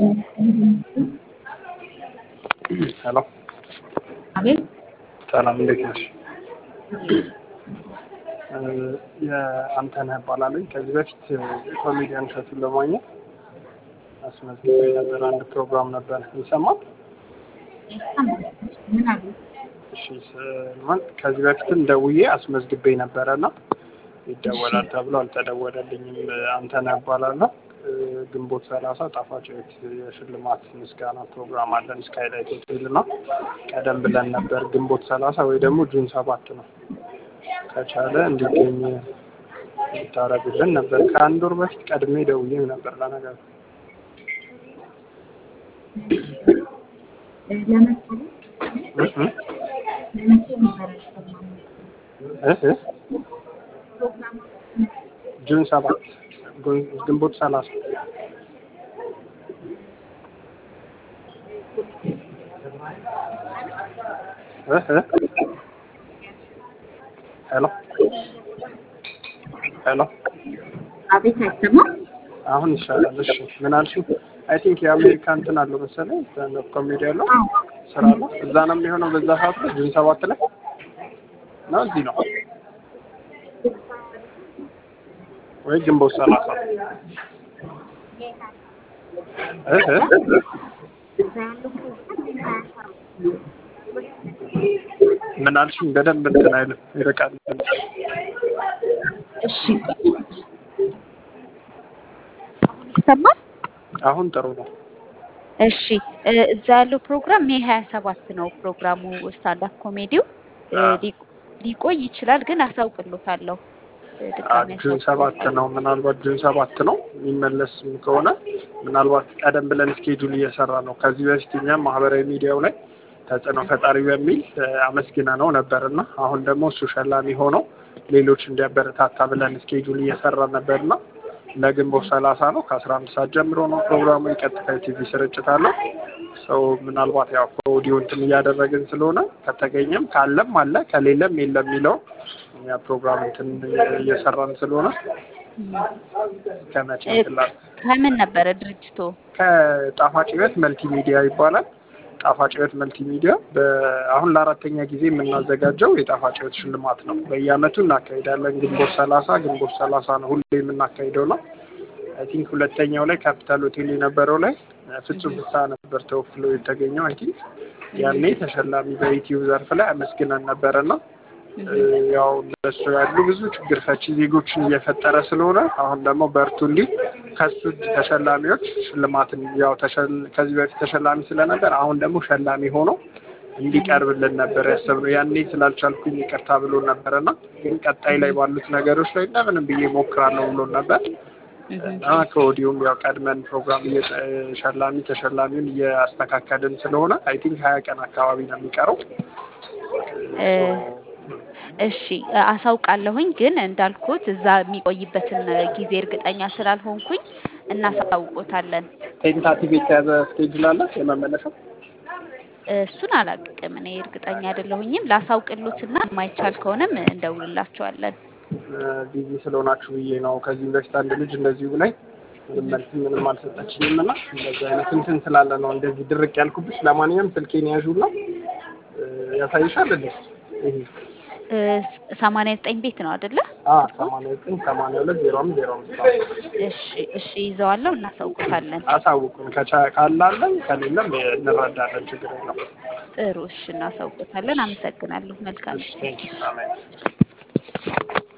ሄሎ አቤት ሰላም እንዴት ነሽ? የአንተነህ እባላለሁ። ከዚህ በፊት ኮሜዲያን እሸቱን ለማግኘት አስመዝግቤ ነበር። አንድ ፕሮግራም ነበር ይሰማል? ምን አሉ? እሺ ስማን ከዚህ በፊትም ደውዬ አስመዝግቤ ነበረ እና ይደወላል ተብሎ አልተደወለልኝም። አንተነህ እባላለሁ። ግንቦት ሰላሳ ጣፋጭ ቤት የሽልማት ምስጋና ፕሮግራም አለን ስካይላይት ሆቴል እና ቀደም ብለን ነበር ግንቦት ሰላሳ ወይ ደግሞ ጁን ሰባት ነው ከቻለ እንዲገኝ ልታረጉልን ነበር። ከአንድ ወር በፊት ቀድሜ ደውዬም ነበር ለነገሩ ለምሳሌ ለመቼ ነበረ እ እ ጁን ሰባት ግንቦት ሰላሳ እ እ ሄሎ ሄሎ አቤት አይሰማም? አሁን ይሻላል። እሺ ምን አልሽኝ? አይ ቲንክ የአሜሪካ እንትን አለው መሰለኝ ስታንዳፕ ኮሜዲ ያለው ስራ ነው። እዛ ነው የሚሆነው በዛ ሰዓት ላይ ጁን ሰባት ላይ ነው እዚህ ነው ወይ ግንቦት ሰላሳ እ እ እዛ ያለው ፕሮግራም ምን አልሽኝ? በደንብ እንትን አይልም ይርቃል። እሺ ይሰማል? አሁን ጥሩ ነው። እሺ እ እዛ ያለው ፕሮግራም ሜይ ሀያ ሰባት ነው ፕሮግራሙ ስታንዳፕ ኮሜዲው እ ሊቆ- ሊቆይ ይችላል ግን አሳውቅሎታለሁ እ ድጋሚ ጁን ሰባት ነው ምናልባት ጁን ሰባት ነው የሚመለስም ከሆነ ምናልባት ቀደም ብለን ስኬጁል እየሰራ ነው። ከዚህ በፊት እኛም ማህበራዊ ሚዲያው ላይ ተጽዕኖ ፈጣሪ በሚል እ አመስግነ ነው ነበርና አሁን ደግሞ እሱ ሸላሚ ሆኖ ሌሎች እንዲያበረታታ ብለን ስኬጁል እየሰራ ነበርና ለግንቦት ሰላሳ ነው ከአስራ አንድ ሰዓት ጀምሮ ነው ፕሮግራሙ። የቀጥታ ቲቪ ስርጭት አለው። ሰው ምናልባት ያው ከኦዲዮ እንትን እያደረግን ስለሆነ ከተገኘም ካለም አለ ከሌለም የለም የሚለው እኛ ፕሮግራም እንትን እየሰራን ስለሆነ ከመቼ እ ትላል ከምን ነበረ ድርጅቱ? ከጣፋጭ ህይወት መልቲ ሚዲያ ይባላል። ጣፋጭ ህይወት መልቲ ሚዲያ አሁን ለአራተኛ ጊዜ የምናዘጋጀው የጣፋጭ ህይወት ሽልማት ነው። በየአመቱ እናካሂዳለን። ግንቦት ሰላሳ ግንቦት ሰላሳ ነው ሁሌ የምናካሂደው ነው። አይ ቲንክ ሁለተኛው ላይ ካፒታል ሆቴል የነበረው ላይ ፍጹም ፍስሐ ነበር ተወክሎ የተገኘው። አይ ቲንክ ያኔ ተሸላሚ በዩቲዩብ ዘርፍ ላይ አመስግነን ነበረና ያው እንደሱ ያሉ ብዙ ችግር ፈቺ ዜጎችን እየፈጠረ ስለሆነ አሁን ደግሞ በርቱ እንዲህ ከሱ ተሸላሚዎች ሽልማትን ያው ተሸል- ከዚህ በፊት ተሸላሚ ስለነበር አሁን ደግሞ ሸላሚ ሆኖ እንዲቀርብልን ነበር ያሰብነው። ያኔ ስላልቻልኩኝ ይቅርታ ብሎ ነበረና ግን ቀጣይ ላይ ባሉት ነገሮች ላይ እንደምንም ብዬ ሞክራለሁ ብሎ ነበር እና ከወዲሁም ያው ቀድመን ፕሮግራም እየ- ሸላሚ ተሸላሚውን እያስተካከልን ስለሆነ አይ ቲንክ ሀያ ቀን አካባቢ ነው የሚቀረው። እ እሺ እ አሳውቃለሁኝ ግን እንዳልኩት እዛ የሚቆይበትን ጊዜ እርግጠኛ ስላልሆንኩኝ እናሳውቆታለን። ቴንታቲቭ የተያዘ ስኬጁል አለ የመመለሻው? እሱን አላቅም እኔ እርግጠኛ አይደለሁኝም። ላሳውቅሎትና የማይቻል ከሆነም እንደውልላቸዋለን። ቢዚ ስለሆናችሁ ብዬ ነው። ከዚህ በፊት አንድ ልጅ እንደዚሁ ላይ ምንም መልስ ምንም አልሰጠችኝም እና እንደዚህ አይነት እንትን ስላለ ነው እንደዚህ ድርቅ ያልኩብሽ። ለማንኛውም ስልኬን ያዡና እ ያሳይሻል እንዴ ይሄ እ ሰማንያ ዘጠኝ ቤት ነው አይደለ? አ ሰማንያ ዘጠኝ ሰማንያ ሁለት ዜሮ አምስት ዜሮ አምስት እሺ እሺ ይዘዋለሁ፣ እናሳውቁታለን። አሳውቁን። ከቻ- ካላለን ከሌለም እንረዳለን። ችግር የለም። ጥሩ እሺ፣ እናሳውቁታለን። አመሰግናለሁ። መልካም እሺ ቴንኪው አሜን